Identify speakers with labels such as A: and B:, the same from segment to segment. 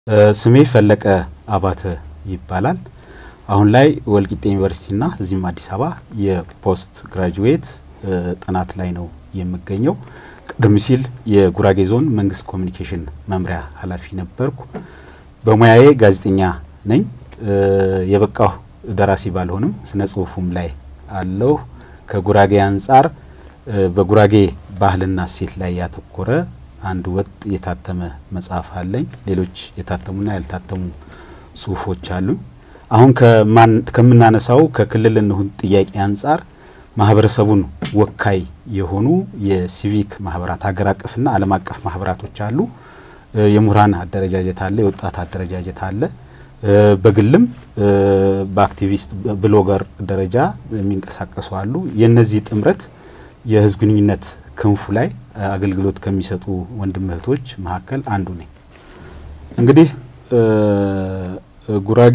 A: ስሜ ፈለቀ አባተ ይባላል። አሁን ላይ ወልቂጤ ዩኒቨርሲቲና እዚህም አዲስ አበባ የፖስት ግራጁዌት ጥናት ላይ ነው የምገኘው። ቀደም ሲል የጉራጌ ዞን መንግስት ኮሚኒኬሽን መምሪያ ኃላፊ ነበርኩ። በሙያዬ ጋዜጠኛ ነኝ። የበቃሁ ደራሲ ባልሆንም ስነ ጽሁፉም ላይ አለሁ። ከጉራጌ አንጻር በጉራጌ ባህልና እሴት ላይ ያተኮረ አንድ ወጥ የታተመ መጽሐፍ አለኝ። ሌሎች የታተሙና ያልታተሙ ጽሁፎች አሉኝ። አሁን ከምናነሳው ከክልል እንሁን ጥያቄ አንጻር ማህበረሰቡን ወካይ የሆኑ የሲቪክ ማህበራት ሀገር አቀፍና ዓለም አቀፍ ማህበራቶች አሉ። የምሁራን አደረጃጀት አለ፣ የወጣት አደረጃጀት አለ። በግልም በአክቲቪስት ብሎገር ደረጃ የሚንቀሳቀሱ አሉ። የእነዚህ ጥምረት የህዝብ ግንኙነት ክንፉ ላይ አገልግሎት ከሚሰጡ ወንድም እህቶች መካከል አንዱ ነኝ። እንግዲህ ጉራጌ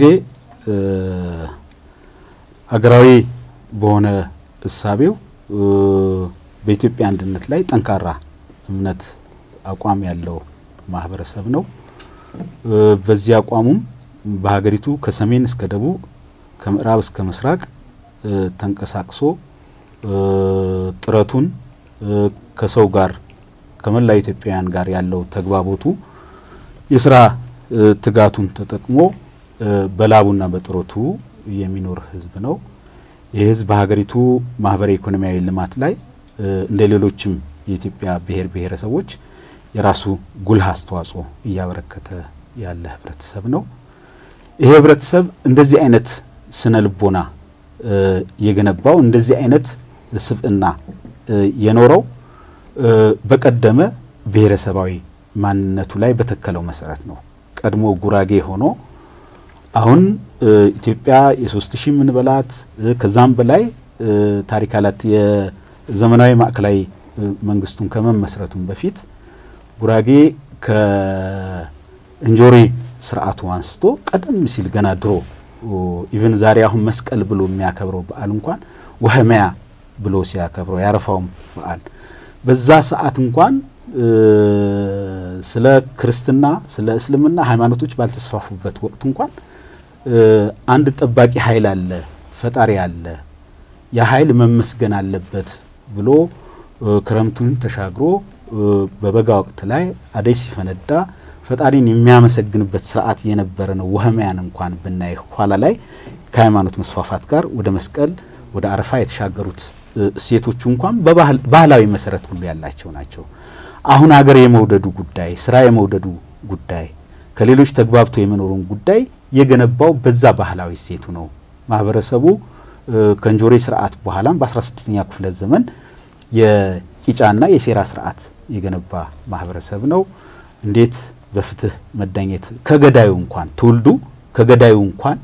A: አገራዊ በሆነ እሳቤው በኢትዮጵያ አንድነት ላይ ጠንካራ እምነት አቋም ያለው ማህበረሰብ ነው። በዚህ አቋሙም በሀገሪቱ ከሰሜን እስከ ደቡብ ከምዕራብ እስከ ምስራቅ ተንቀሳቅሶ ጥረቱን ከሰው ጋር ከመላው ኢትዮጵያውያን ጋር ያለው ተግባቦቱ የስራ ትጋቱን ተጠቅሞ በላቡና በጥረቱ የሚኖር ህዝብ ነው። ይህ ህዝብ በሀገሪቱ ማህበራዊ ኢኮኖሚያዊ ልማት ላይ እንደ ሌሎችም የኢትዮጵያ ብሔር ብሔረሰቦች የራሱ ጉልህ አስተዋጽኦ እያበረከተ ያለ ህብረተሰብ ነው። ይሄ ህብረተሰብ እንደዚህ አይነት ስነ ልቦና የገነባው እንደዚህ አይነት ስብዕና የኖረው በቀደመ ብሔረሰባዊ ማንነቱ ላይ በተከለው መሰረት ነው። ቀድሞ ጉራጌ ሆኖ አሁን ኢትዮጵያ የሶስት ሺህ የምንበላት ከዛም በላይ ታሪክ አላት። የዘመናዊ ማዕከላዊ መንግስቱን ከመመስረቱም በፊት ጉራጌ ከእንጆሪ ስርዓቱ አንስቶ ቀደም ሲል ገና ድሮ ኢቨን ዛሬ አሁን መስቀል ብሎ የሚያከብረው በዓል እንኳን ወህመያ ብሎ ሲያከብረው ያረፋውም በዓል በዛ ሰዓት እንኳን ስለ ክርስትና ስለ እስልምና ሃይማኖቶች ባልተስፋፉበት ወቅት እንኳን አንድ ጠባቂ ኃይል አለ፣ ፈጣሪ አለ፣ ያ ኃይል መመስገን አለበት ብሎ ክረምቱን ተሻግሮ በበጋ ወቅት ላይ አደይ ሲፈነዳ ፈጣሪን የሚያመሰግንበት ስርዓት የነበረ ነው። ወህመያን እንኳን ብናይ ኋላ ላይ ከሃይማኖት መስፋፋት ጋር ወደ መስቀል ወደ አረፋ የተሻገሩት እሴቶቹ እንኳን ባህላዊ መሰረት ሁሉ ያላቸው ናቸው። አሁን ሀገር የመውደዱ ጉዳይ፣ ስራ የመውደዱ ጉዳይ፣ ከሌሎች ተግባብቶ የመኖሩን ጉዳይ የገነባው በዛ ባህላዊ እሴቱ ነው። ማህበረሰቡ ከእንጆሪ ስርዓት በኋላም በ16ኛ ክፍለ ዘመን የቂጫና የሴራ ስርዓት የገነባ ማህበረሰብ ነው። እንዴት በፍትህ መዳኘት ከገዳዩ እንኳን ትውልዱ ከገዳዩ እንኳን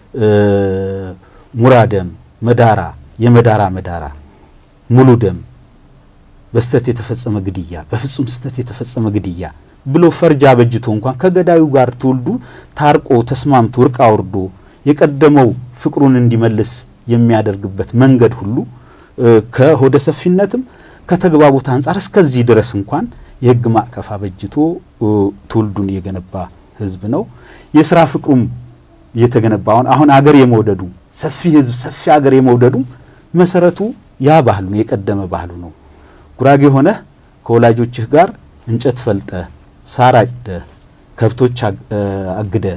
A: ሙራደም መዳራ የመዳራ መዳራ ሙሉ ደም በስተት የተፈጸመ ግድያ በፍጹም ስተት የተፈጸመ ግድያ ብሎ ፈርጃ በጅቶ እንኳን ከገዳዩ ጋር ትውልዱ ታርቆ ተስማምቶ እርቅ አውርዶ የቀደመው ፍቅሩን እንዲመልስ የሚያደርግበት መንገድ ሁሉ ከሆደ ሰፊነትም ከተግባቦት አንጻር እስከዚህ ድረስ እንኳን የህግ ማዕቀፍ አበጅቶ ትውልዱን የገነባ ህዝብ ነው። የስራ ፍቅሩም የተገነባውን አሁን አገር የመውደዱ ሰፊ ህዝብ ሰፊ አገር የመውደዱ መሰረቱ ያ ባህሉ ነው፣ የቀደመ ባህሉ ነው። ጉራጌ ሆነህ ከወላጆችህ ጋር እንጨት ፈልጠ ሳር አጭደ ከብቶች አግደ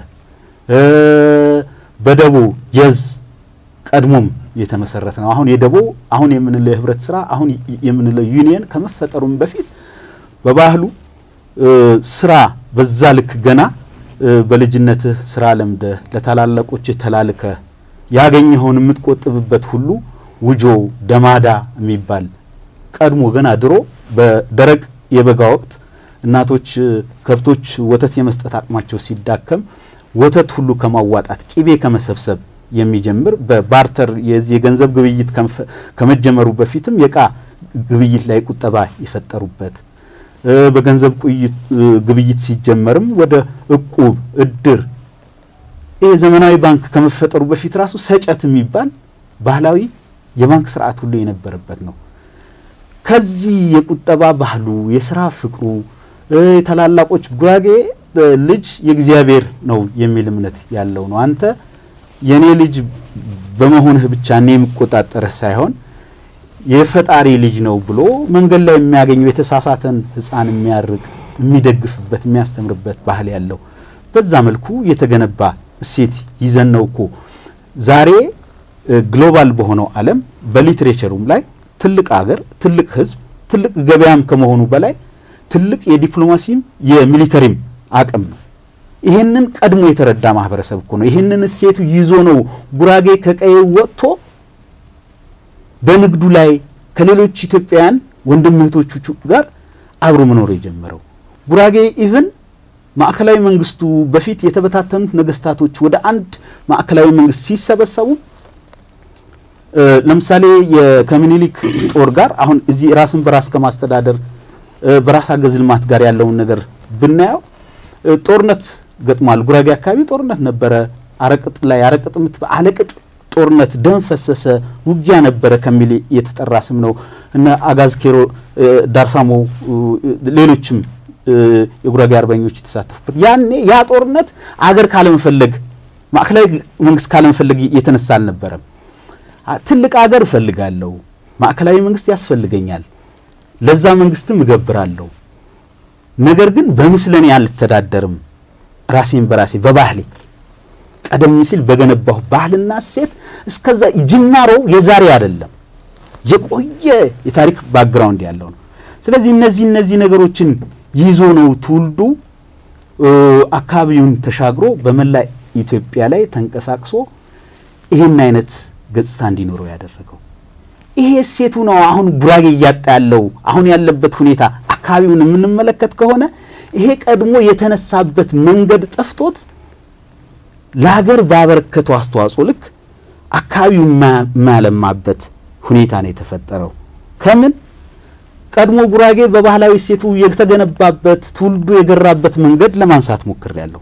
A: በደቦ የዝ ቀድሞም የተመሰረተ ነው። አሁን የደቦ አሁን የምንለው የህብረት ስራ አሁን የምንለው ዩኒየን ከመፈጠሩም በፊት በባህሉ ስራ በዛ ልክ ገና በልጅነትህ ስራ ለምደህ ለታላላቆችህ ተላልከህ ያገኘኸውን የምትቆጥብበት ሁሉ ውጆ ደማዳ የሚባል ቀድሞ ገና ድሮ በደረቅ የበጋ ወቅት እናቶች ከብቶች ወተት የመስጠት አቅማቸው ሲዳከም ወተት ሁሉ ከማዋጣት ቂቤ ከመሰብሰብ የሚጀምር በባርተር የገንዘብ ግብይት ከመጀመሩ በፊትም የእቃ ግብይት ላይ ቁጠባ የፈጠሩበት በገንዘብ ግብይት ሲጀመርም ወደ እቁብ፣ እድር ይህ ዘመናዊ ባንክ ከመፈጠሩ በፊት ራሱ ሰጨት የሚባል ባህላዊ የባንክ ስርዓት ሁሉ የነበረበት ነው። ከዚህ የቁጠባ ባህሉ የስራ ፍቅሩ የታላላቆች ጉራጌ ልጅ የእግዚአብሔር ነው የሚል እምነት ያለው ነው። አንተ የእኔ ልጅ በመሆንህ ብቻ እኔ የሚቆጣጠርህ ሳይሆን የፈጣሪ ልጅ ነው ብሎ መንገድ ላይ የሚያገኘው የተሳሳተን ሕፃን የሚያርቅ የሚደግፍበት የሚያስተምርበት ባህል ያለው በዛ መልኩ የተገነባ እሴት ይዘን ነው እኮ ዛሬ ግሎባል በሆነው ዓለም በሊትሬቸሩም ላይ ትልቅ አገር፣ ትልቅ ሕዝብ፣ ትልቅ ገበያም ከመሆኑ በላይ ትልቅ የዲፕሎማሲም የሚሊተሪም አቅም ነው። ይህንን ቀድሞ የተረዳ ማህበረሰብ እኮ ነው። ይህንን እሴቱ ይዞ ነው ጉራጌ ከቀዬው ወጥቶ በንግዱ ላይ ከሌሎች ኢትዮጵያውያን ወንድም እህቶቹ ጋር አብሮ መኖር የጀመረው። ጉራጌ ኢቭን ማዕከላዊ መንግስቱ በፊት የተበታተኑት ነገስታቶች ወደ አንድ ማዕከላዊ መንግስት ሲሰበሰቡ ለምሳሌ ከምኒልክ ጦር ጋር አሁን እዚህ ራስን በራስ ከማስተዳደር በራስ አገዝ ልማት ጋር ያለውን ነገር ብናየው ጦርነት ገጥሟል። ጉራጌ አካባቢ ጦርነት ነበረ። አረቅጥ ላይ አረቅጥ ምት አለቅጥ ጦርነት ደም ፈሰሰ፣ ውጊያ ነበረ ከሚል የተጠራ ስም ነው። እነ አጋዝ ኬሮ፣ ዳርሳሞ፣ ሌሎችም የጉራጌ አርበኞች የተሳተፉበት ያኔ ያ ጦርነት አገር ካለመፈለግ ማዕከላዊ መንግስት ካለመፈለግ የተነሳ አልነበረም። ትልቅ አገር እፈልጋለሁ፣ ማዕከላዊ መንግስት ያስፈልገኛል፣ ለዛ መንግስትም እገብራለሁ። ነገር ግን በምስለኔ አልተዳደርም፣ ራሴን በራሴ በባህሌ ቀደም ሲል በገነባሁ ባህልና እሴት እስከዛ ጅማሮው የዛሬ አይደለም፣ የቆየ የታሪክ ባክግራውንድ ያለው ነው። ስለዚህ እነዚህ እነዚህ ነገሮችን ይዞ ነው ትውልዱ አካባቢውን ተሻግሮ በመላ ኢትዮጵያ ላይ ተንቀሳቅሶ ይህን አይነት ገጽታ እንዲኖረው ያደረገው። ይሄ እሴቱ ነው አሁን ጉራጌ እያጣ ያለው አሁን ያለበት ሁኔታ አካባቢውን የምንመለከት ከሆነ ይሄ ቀድሞ የተነሳበት መንገድ ጠፍቶት ለሀገር ባበረከተው አስተዋጽኦ ልክ አካባቢው የማያለማበት ሁኔታ ነው የተፈጠረው። ከምን ቀድሞ ጉራጌ በባህላዊ እሴቱ የተገነባበት ትውልዱ የገራበት መንገድ ለማንሳት ሞክሬያለሁ።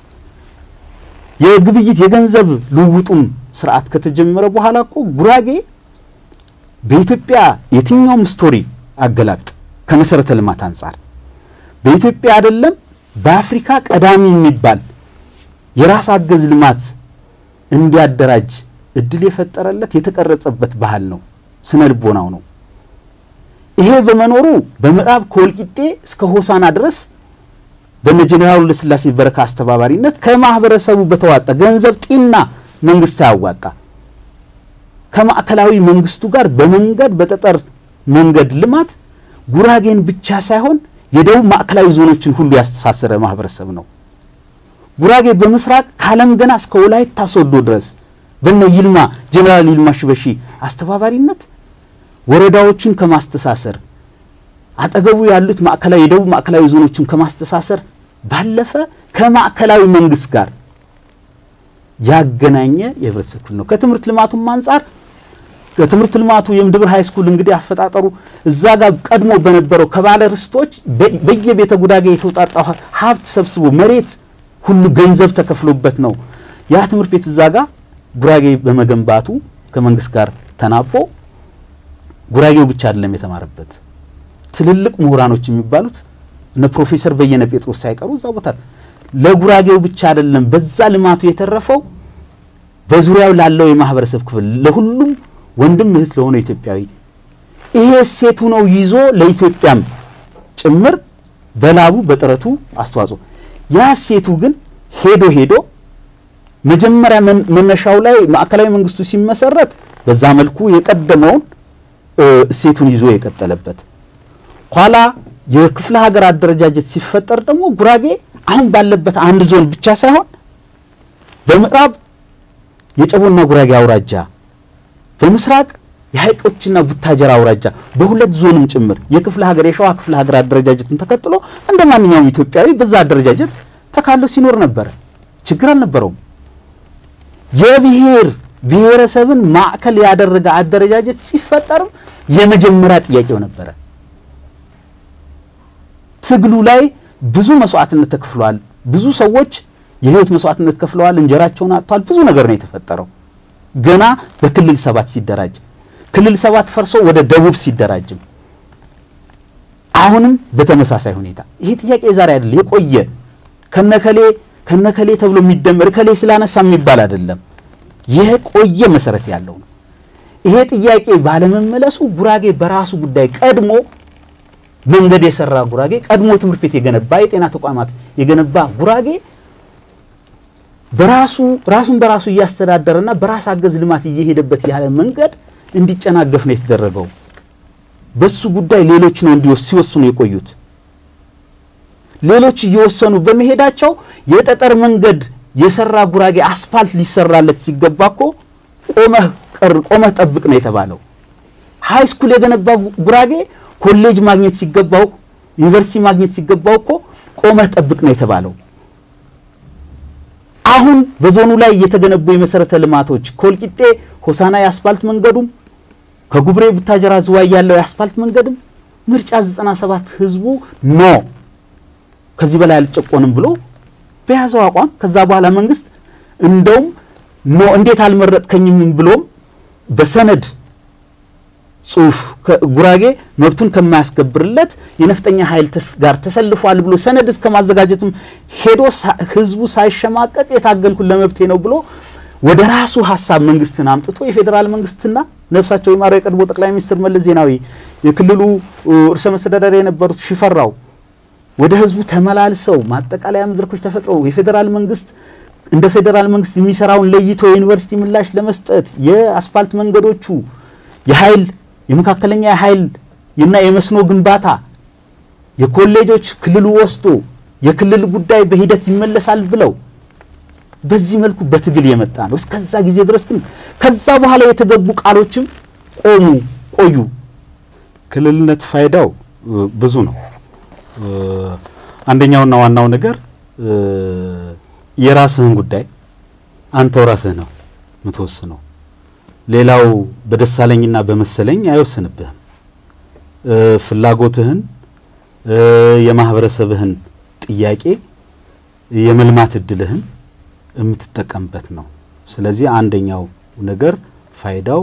A: የግብይት የገንዘብ ልውውጡም ስርዓት ከተጀመረ በኋላ እኮ ጉራጌ በኢትዮጵያ የትኛውም ስቶሪ አገላብጥ ከመሰረተ ልማት አንጻር በኢትዮጵያ አይደለም በአፍሪካ ቀዳሚ የሚባል የራስ አገዝ ልማት እንዲያደራጅ እድል የፈጠረለት የተቀረጸበት ባህል ነው፣ ስነ ልቦናው ነው። ይሄ በመኖሩ በምዕራብ ከወልቂጤ እስከ ሆሳና ድረስ በነ ጄኔራል ለስላሴ በረካ አስተባባሪነት ከማህበረሰቡ በተዋጣ ገንዘብ ጢና መንግስት ሳያዋጣ ከማዕከላዊ መንግስቱ ጋር በመንገድ በጠጠር መንገድ ልማት ጉራጌን ብቻ ሳይሆን የደቡብ ማዕከላዊ ዞኖችን ሁሉ ያስተሳሰረ ማህበረሰብ ነው። ጉራጌ በምስራቅ ከአለም ገና እስከ ወላይታ ሶዶ ድረስ በነ ይልማ ጄኔራል ይልማ ሽበሺ አስተባባሪነት ወረዳዎችን ከማስተሳሰር አጠገቡ ያሉት ማዕከላዊ የደቡብ ማዕከላዊ ዞኖችን ከማስተሳሰር ባለፈ ከማዕከላዊ መንግስት ጋር ያገናኘ የህብረተሰብ ክፍል ነው። ከትምህርት ልማቱም አንጻር ከትምህርት ልማቱ የምድብር ሃይ ስኩል እንግዲህ አፈጣጠሩ እዛ ጋር ቀድሞ በነበረው ከባለ ርስቶች በየቤተ ጉራጌ የተውጣጣ ሀብት ሰብስቦ መሬት ሁሉ ገንዘብ ተከፍሎበት ነው ያ ትምህርት ቤት እዛ ጋር ጉራጌ በመገንባቱ ከመንግስት ጋር ተናቦ ጉራጌው ብቻ አይደለም የተማረበት ትልልቅ ምሁራኖች የሚባሉት እነ ፕሮፌሰር በየነ ጴጥሮስ ሳይቀሩ እዛ ቦታ ለጉራጌው ብቻ አይደለም በዛ ልማቱ የተረፈው በዙሪያው ላለው የማህበረሰብ ክፍል ለሁሉም ወንድም እህት ለሆነ ኢትዮጵያዊ ይሄ እሴቱ ነው ይዞ ለኢትዮጵያም ጭምር በላቡ በጥረቱ አስተዋጽኦ ያ እሴቱ ግን ሄዶ ሄዶ መጀመሪያ መነሻው ላይ ማዕከላዊ መንግስቱ ሲመሰረት በዛ መልኩ የቀደመውን እሴቱን ይዞ የቀጠለበት ኋላ የክፍለ ሀገር አደረጃጀት ሲፈጠር ደግሞ ጉራጌ አሁን ባለበት አንድ ዞን ብቻ ሳይሆን በምዕራብ የጨቦና ጉራጌ አውራጃ፣ በምስራቅ የሀይቆችና ቡታጀራ አውራጃ በሁለት ዞንም ጭምር የክፍለ ሀገር የሸዋ ክፍለ ሀገር አደረጃጀትን ተከትሎ እንደ ማንኛውም ኢትዮጵያዊ በዛ አደረጃጀት ተካሎ ሲኖር ነበረ። ችግር አልነበረውም። የብሔር ብሔረሰብን ማዕከል ያደረገ አደረጃጀት ሲፈጠርም የመጀመሪያ ጥያቄው ነበረ። ትግሉ ላይ ብዙ መስዋዕትነት ተከፍሏል። ብዙ ሰዎች የህይወት መስዋዕትነት ከፍለዋል። እንጀራቸውን አጥተዋል። ብዙ ነገር ነው የተፈጠረው። ገና በክልል ሰባት ሲደራጅ ክልል ሰባት ፈርሶ ወደ ደቡብ ሲደራጅም አሁንም በተመሳሳይ ሁኔታ ይሄ ጥያቄ የዛሬ አይደል፣ የቆየ ከነከሌ ከነከሌ ተብሎ የሚደመር ከሌ ስላነሳ የሚባል አይደለም። የቆየ መሰረት ያለው ነው። ይሄ ጥያቄ ባለመመለሱ ጉራጌ በራሱ ጉዳይ ቀድሞ መንገድ የሰራ ጉራጌ ቀድሞ ትምህርት ቤት የገነባ የጤና ተቋማት የገነባ ጉራጌ በራሱ ራሱን በራሱ እያስተዳደረና በራስ አገዝ ልማት እየሄደበት ያለ መንገድ እንዲጨናገፍ ነው የተደረገው። በሱ ጉዳይ ሌሎች ነው እንዲወስ ሲወስኑ የቆዩት። ሌሎች እየወሰኑ በመሄዳቸው የጠጠር መንገድ የሰራ ጉራጌ አስፋልት ሊሰራለት ሲገባ እኮ ቆመህ ቀር ቆመህ ጠብቅ ነው የተባለው። ሃይ ስኩል የገነባ ጉራጌ ኮሌጅ ማግኘት ሲገባው ዩኒቨርሲቲ ማግኘት ሲገባው እኮ ቆመህ ጠብቅ ነው የተባለው። አሁን በዞኑ ላይ የተገነቡ የመሰረተ ልማቶች ከወልቂጤ ሆሳና የአስፋልት መንገዱም ከጉብሬ ቡታጀራ ዝዋይ ያለው የአስፋልት መንገድም ምርጫ 97 ህዝቡ ኖ ከዚህ በላይ አልጨቆንም ብሎ በያዘው አቋም ከዛ በኋላ መንግስት እንደውም ኖ እንዴት አልመረጥከኝም ብሎም በሰነድ ጽሁፍ ጉራጌ መብቱን ከማያስከብርለት የነፍጠኛ ኃይል ጋር ተሰልፏል ብሎ ሰነድ እስከ ማዘጋጀትም ሄዶ ህዝቡ ሳይሸማቀቅ የታገልኩ ለመብቴ ነው ብሎ ወደ ራሱ ሀሳብ መንግስትን አምጥቶ የፌዴራል መንግስትና ነፍሳቸው የማረው የቀድሞ ጠቅላይ ሚኒስትር መለስ ዜናዊ የክልሉ ርዕሰ መስተዳደር የነበሩት ሽፈራው ወደ ህዝቡ ተመላልሰው ማጠቃለያ መድረኮች ተፈጥረው የፌዴራል መንግስት እንደ ፌዴራል መንግስት የሚሰራውን ለይቶ የዩኒቨርሲቲ ምላሽ ለመስጠት የአስፋልት መንገዶቹ የኃይል የመካከለኛ የኃይል እና የመስኖ ግንባታ የኮሌጆች ክልሉ ወስዶ የክልል ጉዳይ በሂደት ይመለሳል ብለው በዚህ መልኩ በትግል የመጣ ነው። እስከዛ ጊዜ ድረስ ግን ከዛ በኋላ የተገቡ ቃሎችም ቆሙ ቆዩ።
B: ክልልነት ፋይዳው ብዙ ነው። አንደኛውና ዋናው ነገር የራስህን ጉዳይ አንተው ራስህ ነው የምትወስነው። ሌላው በደሳለኝና በመሰለኝ አይወስንብህም። ፍላጎትህን የማህበረሰብህን ጥያቄ የመልማት እድልህን የምትጠቀምበት ነው። ስለዚህ አንደኛው ነገር ፋይዳው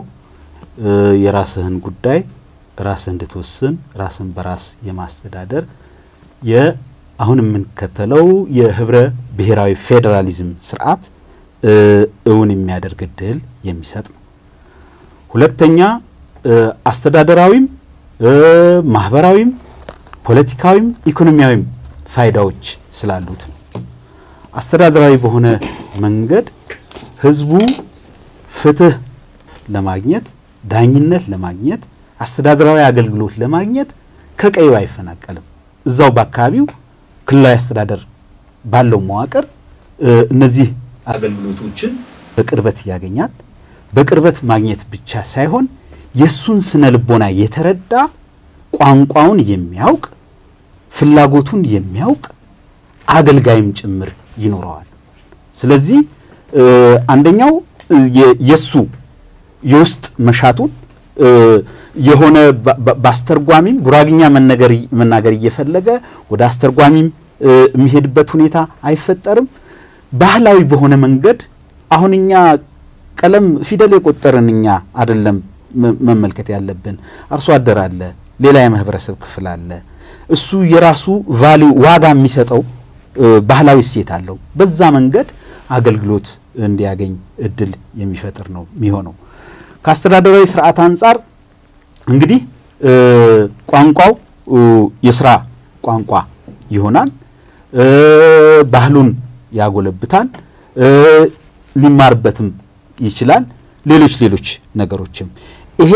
B: የራስህን ጉዳይ ራስህ እንድትወስን ራስን በራስ የማስተዳደር የአሁን የምንከተለው የህብረ ብሔራዊ ፌዴራሊዝም ስርዓት እውን የሚያደርግ እድል የሚሰጥ ነው። ሁለተኛ አስተዳደራዊም ማህበራዊም ፖለቲካዊም ኢኮኖሚያዊም ፋይዳዎች ስላሉት ነው። አስተዳደራዊ በሆነ መንገድ ህዝቡ ፍትህ ለማግኘት ዳኝነት ለማግኘት አስተዳደራዊ አገልግሎት ለማግኘት ከቀዩ አይፈናቀልም። እዛው በአካባቢው ክልላዊ አስተዳደር ባለው መዋቅር እነዚህ አገልግሎቶችን በቅርበት ያገኛል። በቅርበት ማግኘት ብቻ ሳይሆን የእሱን ስነ ልቦና የተረዳ ቋንቋውን የሚያውቅ ፍላጎቱን የሚያውቅ አገልጋይም ጭምር ይኖረዋል። ስለዚህ አንደኛው የሱ የውስጥ መሻቱን የሆነ በአስተርጓሚም ጉራግኛ መናገር እየፈለገ ወደ አስተርጓሚም የሚሄድበት ሁኔታ አይፈጠርም። ባህላዊ በሆነ መንገድ አሁን እኛ ቀለም ፊደል የቆጠርን እኛ አይደለም መመልከት ያለብን። አርሶ አደር አለ፣ ሌላ የማህበረሰብ ክፍል አለ። እሱ የራሱ ቫሊዩ ዋጋ የሚሰጠው ባህላዊ እሴት አለው። በዛ መንገድ አገልግሎት እንዲያገኝ እድል የሚፈጥር ነው የሚሆነው። ከአስተዳደራዊ ስርዓት አንጻር እንግዲህ ቋንቋው የስራ ቋንቋ ይሆናል። ባህሉን ያጎለብታል፣ ሊማርበትም ይችላል። ሌሎች ሌሎች ነገሮችም ይሄ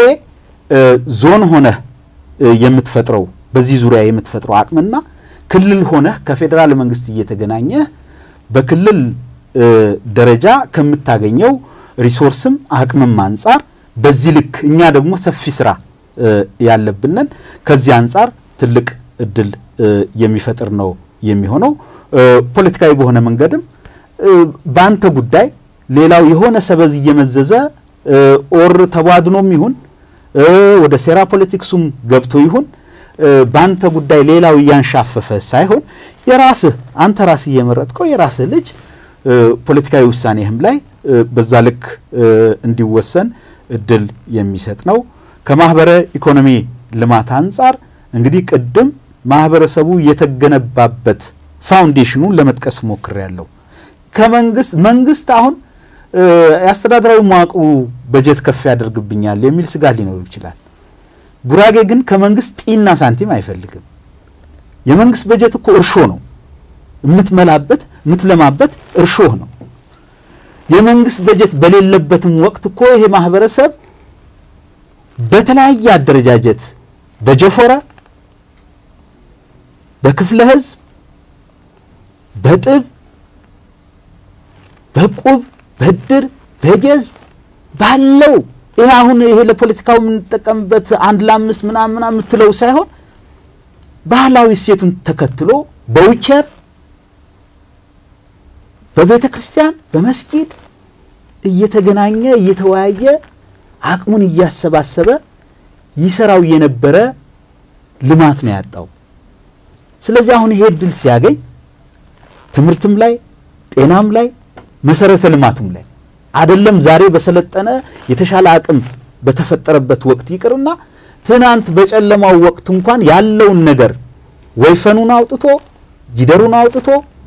B: ዞን ሆነህ የምትፈጥረው በዚህ ዙሪያ የምትፈጥረው አቅምና ክልል ሆነህ ከፌዴራል መንግስት እየተገናኘህ በክልል ደረጃ ከምታገኘው ሪሶርስም አቅምም አንጻር በዚህ ልክ እኛ ደግሞ ሰፊ ስራ ያለብንን ከዚህ አንጻር ትልቅ እድል የሚፈጥር ነው የሚሆነው። ፖለቲካዊ በሆነ መንገድም በአንተ ጉዳይ ሌላው የሆነ ሰበዝ እየመዘዘ ኦር ተቧድኖም ይሁን ወደ ሴራ ፖለቲክሱም ገብቶ ይሁን በአንተ ጉዳይ ሌላው እያንሻፈፈ ሳይሆን የራስህ አንተ ራስህ እየመረጥከው የራስህ ልጅ ፖለቲካዊ ውሳኔህም ላይ በዛ ልክ እንዲወሰን እድል የሚሰጥ ነው። ከማህበረ ኢኮኖሚ ልማት አንጻር እንግዲህ ቅድም ማህበረሰቡ የተገነባበት ፋውንዴሽኑን ለመጥቀስ ሞክሬያለሁ። ከመንግስት መንግስት አሁን የአስተዳደራዊ መዋቅሩ በጀት ከፍ ያደርግብኛል የሚል ስጋት ሊኖሩ ይችላል። ጉራጌ ግን ከመንግስት ጢና ሳንቲም አይፈልግም። የመንግስት በጀት እኮ እርሾ ነው። የምትመላበት የምትለማበት እርሾህ ነው። የመንግስት በጀት በሌለበትም ወቅት እኮ ይሄ ማህበረሰብ በተለያየ አደረጃጀት በጀፎረ፣ በክፍለ ህዝብ፣ በጥብ፣ በቁብ፣ በድር፣ በጀዝ ባለው ይሄ አሁን ይሄ ለፖለቲካው የምንጠቀምበት አንድ ለአምስት ምናምን ምናምን የምትለው ሳይሆን ባህላዊ እሴቱን ተከትሎ በዊቸር በቤተ ክርስቲያን በመስጊድ እየተገናኘ እየተወያየ አቅሙን እያሰባሰበ ይሰራው የነበረ ልማት ነው ያጣው። ስለዚህ አሁን ይሄ እድል ሲያገኝ ትምህርትም ላይ ጤናም ላይ መሰረተ ልማቱም ላይ አይደለም ዛሬ በሰለጠነ የተሻለ አቅም በተፈጠረበት ወቅት ይቅርና ትናንት በጨለማው ወቅት እንኳን ያለውን ነገር ወይፈኑን አውጥቶ ጊደሩን አውጥቶ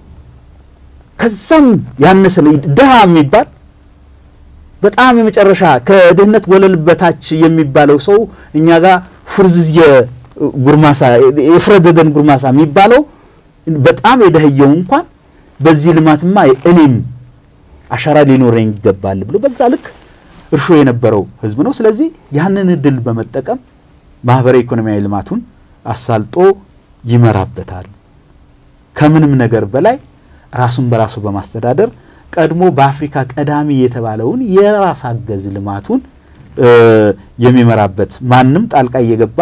B: ከዛም ያነሰ ድሃ የሚባል በጣም የመጨረሻ ከድህነት ወለል በታች የሚባለው ሰው እኛ ጋር ፉርዝየ ጉርማሳ የፍረደደን ጉርማሳ የሚባለው በጣም የደህየው እንኳን በዚህ ልማትማ እኔም አሻራ ሊኖረኝ ይገባል ብሎ በዛ ልክ እርሾ የነበረው ህዝብ ነው። ስለዚህ ያንን እድል በመጠቀም ማህበራዊ ኢኮኖሚያዊ ልማቱን አሳልጦ ይመራበታል። ከምንም ነገር በላይ ራሱን በራሱ በማስተዳደር ቀድሞ በአፍሪካ ቀዳሚ የተባለውን የራስ አገዝ ልማቱን የሚመራበት ማንም ጣልቃ እየገባ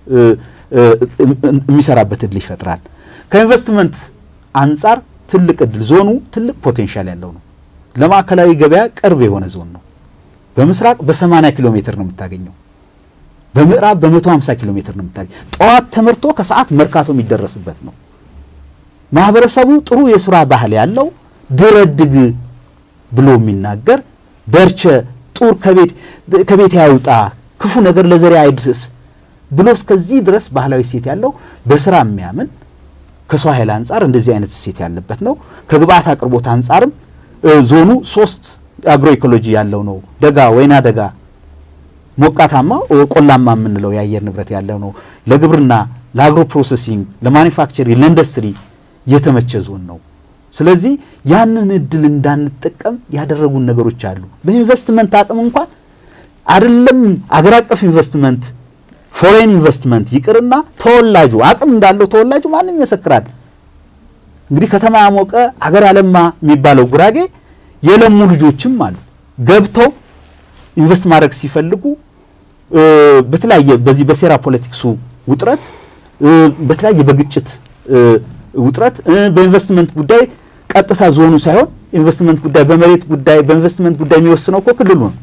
B: የሚሰራበት እድል ይፈጥራል። ከኢንቨስትመንት አንጻር ትልቅ እድል ዞኑ ትልቅ ፖቴንሻል ያለው ነው። ለማዕከላዊ ገበያ ቅርብ የሆነ ዞን ነው። በምስራቅ በ80 ኪሎ ሜትር ነው የምታገኘው። በምዕራብ በ150 ኪሎ ሜትር ነው የምታገኘው። ጠዋት ተመርቶ ከሰዓት መርካቶ የሚደረስበት ነው። ማህበረሰቡ ጥሩ የስራ ባህል ያለው ድረድግ ብሎ የሚናገር በርቸ ጡር ከቤት ያውጣ ክፉ ነገር ለዘሬ አይድረስ ብሎ እስከዚህ ድረስ ባህላዊ እሴት ያለው በስራ የሚያምን ከሰው ኃይል አንጻር እንደዚህ አይነት እሴት ያለበት ነው። ከግብአት አቅርቦት አንጻርም ዞኑ ሶስት አግሮ ኢኮሎጂ ያለው ነው። ደጋ፣ ወይና ደጋ፣ ሞቃታማ፣ ቆላማ የምንለው የአየር ንብረት ያለው ነው። ለግብርና፣ ለአግሮ ፕሮሰሲንግ፣ ለማኒፋክቸሪንግ፣ ለኢንዱስትሪ የተመቸ ዞን ነው። ስለዚህ ያንን እድል እንዳንጠቀም ያደረጉን ነገሮች አሉ። በኢንቨስትመንት አቅም እንኳን አይደለም አገር አቀፍ ኢንቨስትመንት ፎሬን ኢንቨስትመንት ይቅርና ተወላጁ አቅም እንዳለው ተወላጁ ማንም ይመሰክራል። እንግዲህ ከተማ ያሞቀ አገር ያለማ የሚባለው ጉራጌ የለሙ ልጆችም አሉ። ገብተው ኢንቨስት ማድረግ ሲፈልጉ በተለያየ በዚህ በሴራ ፖለቲክሱ ውጥረት በተለያየ በግጭት ውጥረት በኢንቨስትመንት ጉዳይ ቀጥታ ዞኑ ሳይሆን ኢንቨስትመንት ጉዳይ በመሬት ጉዳይ በኢንቨስትመንት ጉዳይ የሚወስነው እኮ ክልሉ ነው።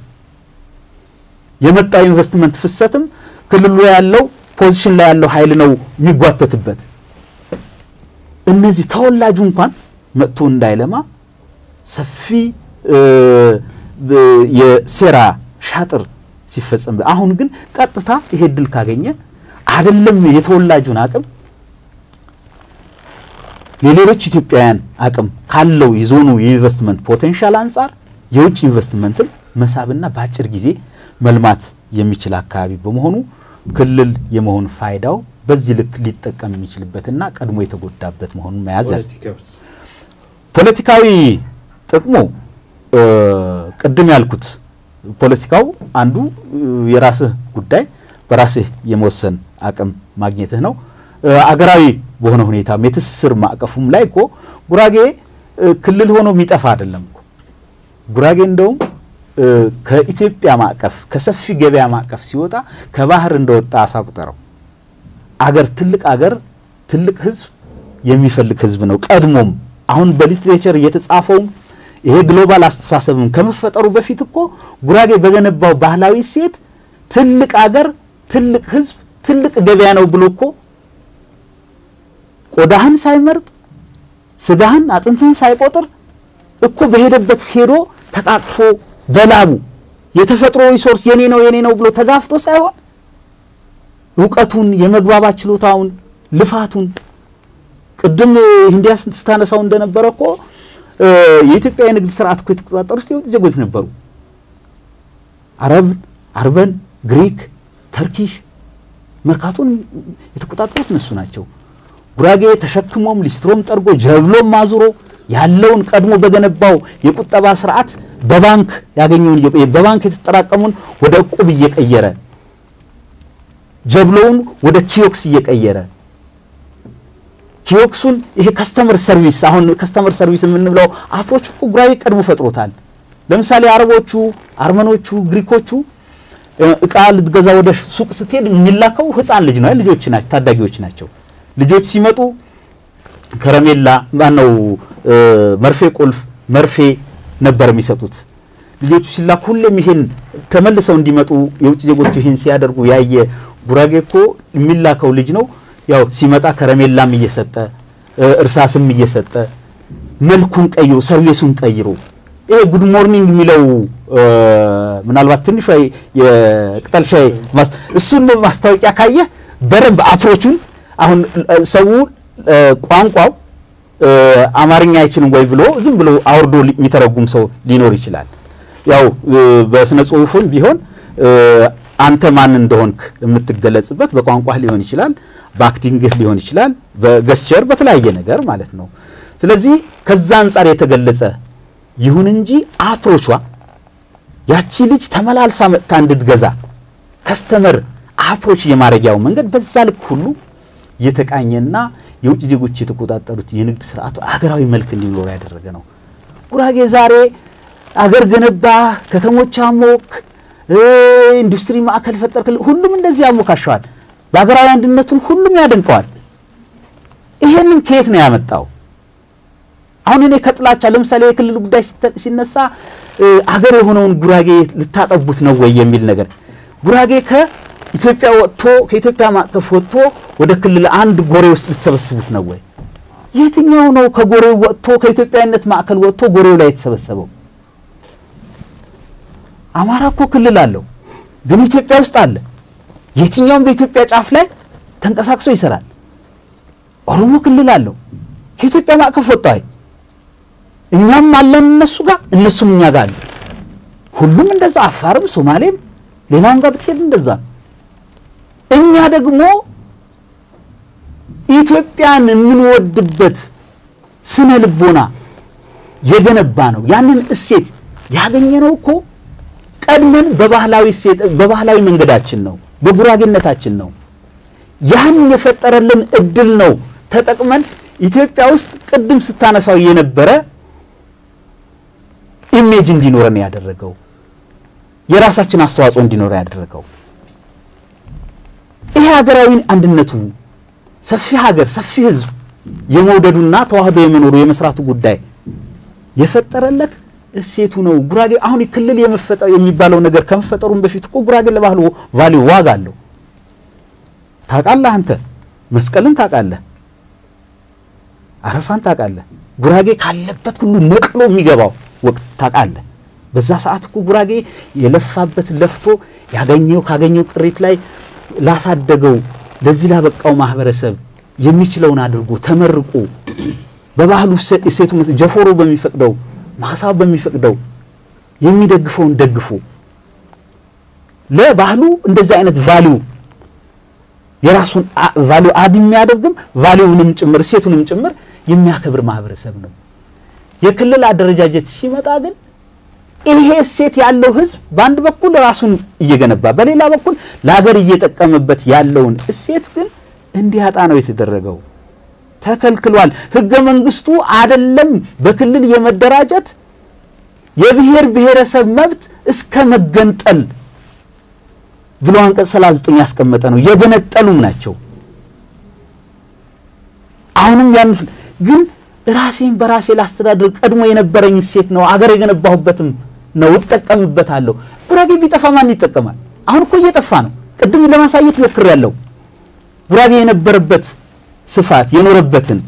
B: የመጣው ኢንቨስትመንት ፍሰትም ክልሉ ያለው ፖዚሽን ላይ ያለው ኃይል ነው የሚጓተትበት። እነዚህ ተወላጁ እንኳን መጥቶ እንዳይለማ ሰፊ የሴራ ሻጥር ሲፈጸም፣ አሁን ግን ቀጥታ ይሄ እድል ካገኘ አይደለም የተወላጁን አቅም የሌሎች ኢትዮጵያውያን አቅም ካለው የዞኑ የኢንቨስትመንት ፖቴንሻል አንጻር የውጭ ኢንቨስትመንትን መሳብና በአጭር ጊዜ መልማት የሚችል አካባቢ በመሆኑ ክልል የመሆን ፋይዳው በዚህ ልክ ሊጠቀም የሚችልበትና ቀድሞ የተጎዳበት መሆኑን መያዝ ያዝ ፖለቲካዊ ጥቅሙ ቅድም ያልኩት ፖለቲካው አንዱ የራስህ ጉዳይ በራስህ የመወሰን አቅም ማግኘትህ ነው። አገራዊ በሆነ ሁኔታም የትስስር ማዕቀፉም ላይ እኮ ጉራጌ ክልል ሆኖ የሚጠፋ አይደለም እኮ ጉራጌ እንደውም ከኢትዮጵያ ማዕቀፍ ከሰፊ ገበያ ማዕቀፍ ሲወጣ ከባህር እንደወጣ አሳ ቁጠረው። አገር ትልቅ አገር ትልቅ ህዝብ የሚፈልግ ህዝብ ነው። ቀድሞም አሁን በሊትሬቸር እየተጻፈውም ይሄ ግሎባል አስተሳሰብም ከመፈጠሩ በፊት እኮ ጉራጌ በገነባው ባህላዊ ሴት ትልቅ አገር ትልቅ ህዝብ ትልቅ ገበያ ነው ብሎ እኮ ቆዳህን ሳይመርጥ ስጋህን አጥንትህን ሳይቆጥር እኮ በሄደበት ሄዶ ተቃቅፎ በላቡ የተፈጥሮ ሪሶርስ የኔ ነው የኔ ነው ብሎ ተጋፍቶ ሳይሆን እውቀቱን የመግባባት ችሎታውን ልፋቱን ቅድም ህንዲያ ስታነሳው እንደነበረ እኮ የኢትዮጵያ የንግድ ስርዓት እኮ የተቆጣጠሩት የውጭ ዜጎች ነበሩ። አረብ፣ አርበን፣ ግሪክ፣ ተርኪሽ መርካቶን የተቆጣጠሩት እነሱ ናቸው። ጉራጌ ተሸክሞም ሊስትሮም ጠርጎ ጀብሎም አዙሮ ያለውን ቀድሞ በገነባው የቁጠባ ስርዓት በባንክ ያገኘውን በባንክ የተጠራቀሙን ወደ እቁብ እየቀየረ ጀብሎውን ወደ ኪዮክስ እየቀየረ ኪዮክሱን ይሄ ከስተመር ሰርቪስ አሁን ከስተመር ሰርቪስ የምንብለው አፍሮች እኮ ጉራጌ ቀድሞ ፈጥሮታል። ለምሳሌ አረቦቹ፣ አርመኖቹ፣ ግሪኮቹ እቃ ልትገዛ ወደ ሱቅ ስትሄድ የሚላከው ህፃን ልጅ ነው። ልጆች ናቸው፣ ታዳጊዎች ናቸው። ልጆች ሲመጡ ከረሜላ ማነው መርፌ ቁልፍ መርፌ ነበር የሚሰጡት። ልጆቹ ሲላኩ ሁሌም ይሄን ተመልሰው እንዲመጡ የውጭ ዜጎቹ ይሄን ሲያደርጉ ያየ ጉራጌ እኮ የሚላከው ልጅ ነው። ያው ሲመጣ ከረሜላም እየሰጠ እርሳስም እየሰጠ መልኩን ቀይሮ ሰርቪሱን ቀይሮ ይሄ ጉድ ሞርኒንግ የሚለው ምናልባት ትንሿ የቅጠል ሻይ እሱን ማስታወቂያ ካየ በደንብ አፕሮቹን አሁን ሰው ቋንቋው አማርኛ አይችልም ወይ ብሎ ዝም ብሎ አውርዶ የሚተረጉም ሰው ሊኖር ይችላል። ያው በስነ ጽሁፉም ቢሆን አንተ ማን እንደሆንክ የምትገለጽበት በቋንቋህ ሊሆን ይችላል፣ በአክቲንግህ ሊሆን ይችላል፣ በገስቸር በተለያየ ነገር ማለት ነው። ስለዚህ ከዛ አንጻር የተገለጸ ይሁን እንጂ አፕሮቿ ያቺ ልጅ ተመላልሳ መጥታ እንድትገዛ ከስተመር አፕሮች የማድረጊያው መንገድ በዛ ልክ ሁሉ የተቃኘና የውጭ ዜጎች የተቆጣጠሩት የንግድ ስርዓቱ አገራዊ መልክ እንዲኖር ያደረገ ነው። ጉራጌ ዛሬ አገር ገነባ፣ ከተሞች አሞክ፣ ኢንዱስትሪ ማዕከል ፈጠር፣ ሁሉም እንደዚህ ያሞካሸዋል። በሀገራዊ አንድነቱን ሁሉም ያደንቀዋል። ይሄንን ከየት ነው ያመጣው? አሁን እኔ ከጥላቻ ለምሳሌ የክልል ጉዳይ ሲነሳ አገር የሆነውን ጉራጌ ልታጠቡት ነው ወይ የሚል ነገር ጉራጌ ከኢትዮጵያ ወጥቶ ከኢትዮጵያ ማዕቀፍ ወጥቶ ወደ ክልል አንድ ጎሬ ውስጥ ልትሰበስቡት ነው ወይ? የትኛው ነው ከጎሬው ወጥቶ ከኢትዮጵያዊነት ማዕከል ወጥቶ ጎሬው ላይ የተሰበሰበው? አማራ እኮ ክልል አለው፣ ግን ኢትዮጵያ ውስጥ አለ። የትኛውም በኢትዮጵያ ጫፍ ላይ ተንቀሳቅሶ ይሰራል። ኦሮሞ ክልል አለው፣ ከኢትዮጵያ ማዕቀፍ ወጣ። እኛም አለን እነሱ ጋር፣ እነሱም እኛ ጋር አለ። ሁሉም እንደዛ፣ አፋርም፣ ሶማሌም ሌላውን ጋር ብትሄድ እንደዛ ነው። እኛ ደግሞ ኢትዮጵያን የምንወድበት ስነ ልቦና የገነባ ነው። ያንን እሴት ያገኘነው እኮ ቀድመን በባህላዊ እሴት በባህላዊ መንገዳችን ነው፣ በጉራጌነታችን ነው። ያን የፈጠረልን እድል ነው ተጠቅመን ኢትዮጵያ ውስጥ ቅድም ስታነሳው የነበረ ኢሜጅ እንዲኖረን ያደረገው የራሳችን አስተዋጽኦ እንዲኖር ያደረገው ይሄ ሀገራዊ አንድነቱ ሰፊ ሀገር ሰፊ ሕዝብ የመውደዱና ተዋህዶ የመኖሩ የመስራቱ ጉዳይ የፈጠረለት እሴቱ ነው። ጉራጌ አሁን ክልል የመፈጠር የሚባለው ነገር ከመፈጠሩም በፊት እኮ ጉራጌ ለባህሉ ቫሊዩ ዋጋ አለው። ታውቃለህ፣ አንተ መስቀልን ታውቃለህ፣ አረፋን ታውቃለህ። ጉራጌ ካለበት ሁሉ ነቅሎ የሚገባው ወቅት ታውቃለህ። በዛ ሰዓት እኮ ጉራጌ የለፋበት ለፍቶ ያገኘው ካገኘው ቅሪት ላይ ላሳደገው ለዚህ ላበቃው ማህበረሰብ የሚችለውን አድርጎ ተመርቆ በባህሉ እሴቱ ጀፎሮ በሚፈቅደው ማሳብ በሚፈቅደው የሚደግፈውን ደግፎ ለባህሉ እንደዚህ አይነት ቫሊዩ የራሱን ቫሊዩ አድ የሚያደርግም ቫሊዩንም ጭምር እሴቱንም ጭምር የሚያከብር ማህበረሰብ ነው። የክልል አደረጃጀት ሲመጣ ግን ይሄ እሴት ያለው ህዝብ በአንድ በኩል ራሱን እየገነባ በሌላ በኩል ለሀገር እየጠቀመበት ያለውን እሴት ግን እንዲያጣ ነው የተደረገው። ተከልክሏል። ህገ መንግስቱ አደለም በክልል የመደራጀት የብሔር ብሔረሰብ መብት እስከ መገንጠል ብሎ አንቀጽ 39 ያስቀመጠ ነው። የገነጠሉም ናቸው። አሁንም ያን ግን ራሴን በራሴ ላስተዳድር ቀድሞ የነበረኝ እሴት ነው፣ አገር የገነባሁበትም ነው፣ እጠቀምበታለሁ። ጉራጌ ቢጠፋ ማን ይጠቀማል? አሁን እኮ እየጠፋ ነው። ቅድም ለማሳየት ሞክሬያለሁ። ጉራጌ የነበረበት ስፋት የኖረበትን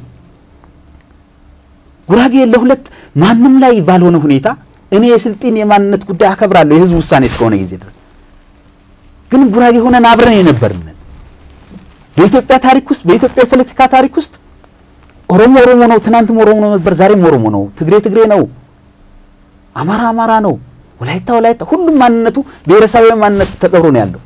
B: ጉራጌ ለሁለት ማንም ላይ ባልሆነ ሁኔታ እኔ የስልጤን የማንነት ጉዳይ አከብራለሁ የህዝብ ውሳኔ እስከሆነ ጊዜ ድረስ ግን ጉራጌ ሆነን አብረን የነበርን በኢትዮጵያ ታሪክ ውስጥ በኢትዮጵያ የፖለቲካ ታሪክ ውስጥ ኦሮሞ ኦሮሞ ነው፣ ትናንትም ኦሮሞ ነው ነበር፣ ዛሬም ኦሮሞ ነው። ትግሬ ትግሬ ነው፣ አማራ አማራ ነው፣ ወላይታ ወላይታ፣ ሁሉም ማንነቱ ብሔረሰባዊ ማንነት ተቀብሮ ነው ያለው።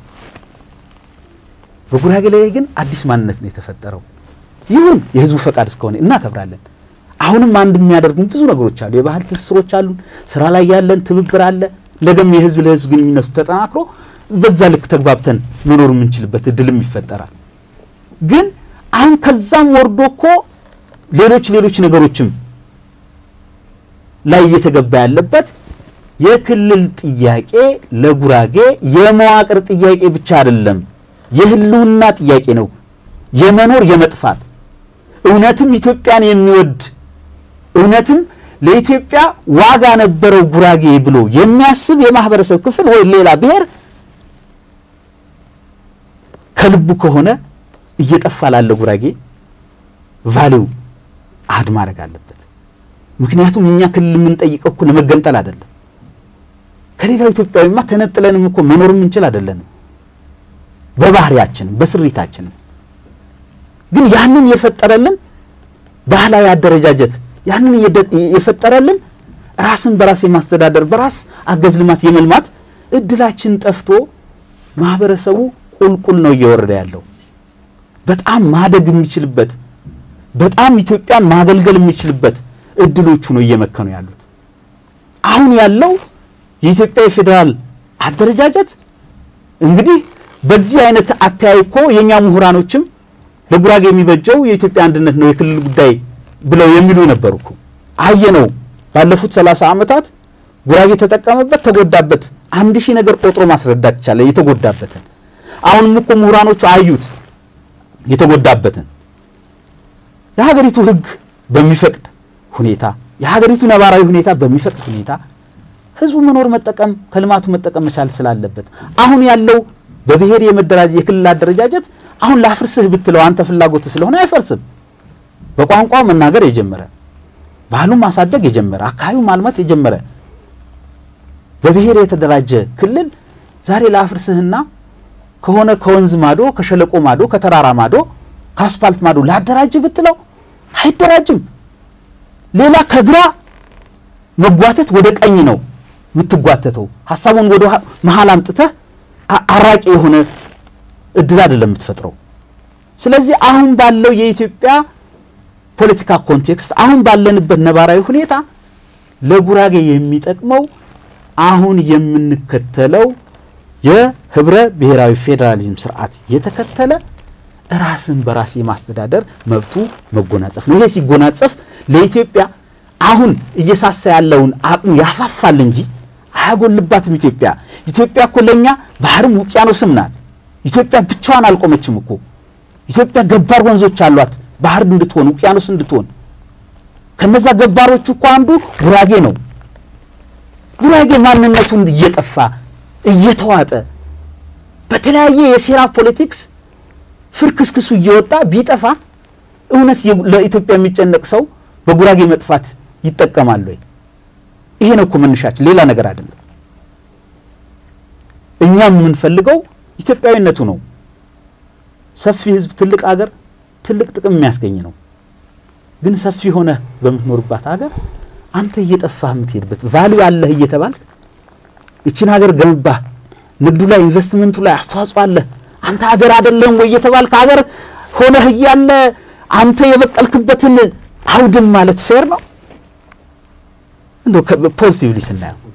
B: በጉራጌ ላይ ግን አዲስ ማንነት ነው የተፈጠረው። ይሁን የህዝቡ ፈቃድ እስከሆነ እናከብራለን። አሁንም አንድ የሚያደርጉን ብዙ ነገሮች አሉ። የባህል ትስስሮች አሉን። ስራ ላይ ያለን ትብብር አለ። ነገም የህዝብ ለህዝብ ግንኙነቱ ተጠናክሮ በዛ ልክ ተግባብተን መኖር የምንችልበት እድልም ይፈጠራል። ግን አሁን ከዛም ወርዶ እኮ ሌሎች ሌሎች ነገሮችም ላይ እየተገባ ያለበት የክልል ጥያቄ ለጉራጌ የመዋቅር ጥያቄ ብቻ አይደለም፣ የህልውና ጥያቄ ነው። የመኖር የመጥፋት እውነትም ኢትዮጵያን የሚወድ እውነትም ለኢትዮጵያ ዋጋ ነበረው ጉራጌ ብሎ የሚያስብ የማህበረሰብ ክፍል ወይ ሌላ ብሔር ከልቡ ከሆነ እየጠፋ ላለ ጉራጌ ቫሊው አድ ማድረግ አለበት። ምክንያቱም እኛ ክልል የምንጠይቀው እኮ ለመገንጠል አይደለም። ከሌላው ኢትዮጵያዊማ ተነጥለንም እኮ መኖር የምንችል አይደለንም። በባህሪያችንም በስሪታችንም ግን ያንን የፈጠረልን ባህላዊ አደረጃጀት ያንን የፈጠረልን ራስን በራስ የማስተዳደር በራስ አገዝ ልማት የመልማት እድላችን ጠፍቶ ማህበረሰቡ ቁልቁል ነው እየወረደ ያለው። በጣም ማደግ የሚችልበት በጣም ኢትዮጵያን ማገልገል የሚችልበት እድሎቹ ነው እየመከኑ ያሉት። አሁን ያለው የኢትዮጵያ የፌዴራል አደረጃጀት እንግዲህ በዚህ አይነት አተያይ እኮ የእኛ ምሁራኖችም ለጉራጌ የሚበጀው የኢትዮጵያ አንድነት ነው የክልል ጉዳይ ብለው የሚሉ ነበሩ እኮ አየ ነው። ባለፉት ሰላሳ ዓመታት ጉራጌ ተጠቀመበት፣ ተጎዳበት። አንድ ሺህ ነገር ቆጥሮ ማስረዳት ይቻላል የተጎዳበትን። አሁንም እኮ ምሁራኖቹ አዩት የተጎዳበትን። የሀገሪቱ ሕግ በሚፈቅድ ሁኔታ የሀገሪቱ ነባራዊ ሁኔታ በሚፈቅድ ሁኔታ ህዝቡ መኖር መጠቀም ከልማቱ መጠቀም መቻል ስላለበት አሁን ያለው በብሔር የመደራጀ የክልል አደረጃጀት አሁን ላፍርስህ ብትለው አንተ ፍላጎት ስለሆነ አይፈርስም። በቋንቋ መናገር የጀመረ ባህሉን ማሳደግ የጀመረ አካባቢው ማልማት የጀመረ በብሔር የተደራጀ ክልል ዛሬ ላፍርስህና ከሆነ ከወንዝ ማዶ ከሸለቆ ማዶ ከተራራ ማዶ ከአስፋልት ማዶ ላደራጅ ብትለው አይደራጅም። ሌላ ከግራ መጓተት ወደ ቀኝ ነው የምትጓተተው። ሀሳቡን ወደ መሀል አምጥተህ አራቂ የሆነ እድል አይደለም የምትፈጥረው። ስለዚህ አሁን ባለው የኢትዮጵያ ፖለቲካ ኮንቴክስት አሁን ባለንበት ነባራዊ ሁኔታ ለጉራጌ የሚጠቅመው አሁን የምንከተለው የህብረ ብሔራዊ ፌዴራሊዝም ስርዓት የተከተለ ራስን በራስ የማስተዳደር መብቱ መጎናጸፍ ነው። ይሄ ሲጎናጸፍ ለኢትዮጵያ አሁን እየሳሳ ያለውን አቅሙ ያፋፋል እንጂ አያጎልባትም። ኢትዮጵያ ኢትዮጵያ እኮ ለእኛ ባህርም ውቅያኖስም ናት። ኢትዮጵያ ብቻዋን አልቆመችም እኮ። ኢትዮጵያ ገባር ወንዞች አሏት፣ ባህር እንድትሆን ውቅያኖስ እንድትሆን። ከነዛ ገባሮቹ እኮ አንዱ ጉራጌ ነው። ጉራጌ ማንነቱን እየጠፋ እየተዋጠ በተለያየ የሴራ ፖለቲክስ ፍርክስክሱ እየወጣ ቢጠፋ እውነት ለኢትዮጵያ የሚጨነቅ ሰው በጉራጌ መጥፋት ይጠቀማል ወይ? ይሄ ነው እኮ መነሻችን፣ ሌላ ነገር አይደለም። እኛም የምንፈልገው ኢትዮጵያዊነቱ ነው። ሰፊ ሕዝብ፣ ትልቅ አገር፣ ትልቅ ጥቅም የሚያስገኝ ነው። ግን ሰፊ ሆነ በምትኖርባት ሀገር አንተ እየጠፋህ የምትሄድበት ቫሊዩ አለህ እየተባልክ ይችን ሀገር ገነባህ፣ ንግዱ ላይ ኢንቨስትመንቱ ላይ አስተዋጽኦ አለህ አንተ ሀገር አይደለም ወይ እየተባልክ ሀገር ሆነህ እያለ አንተ የበቀልክበትን አውድም ማለት ፌር ነው? እንደው ፖዚቲቭሊ ስናየው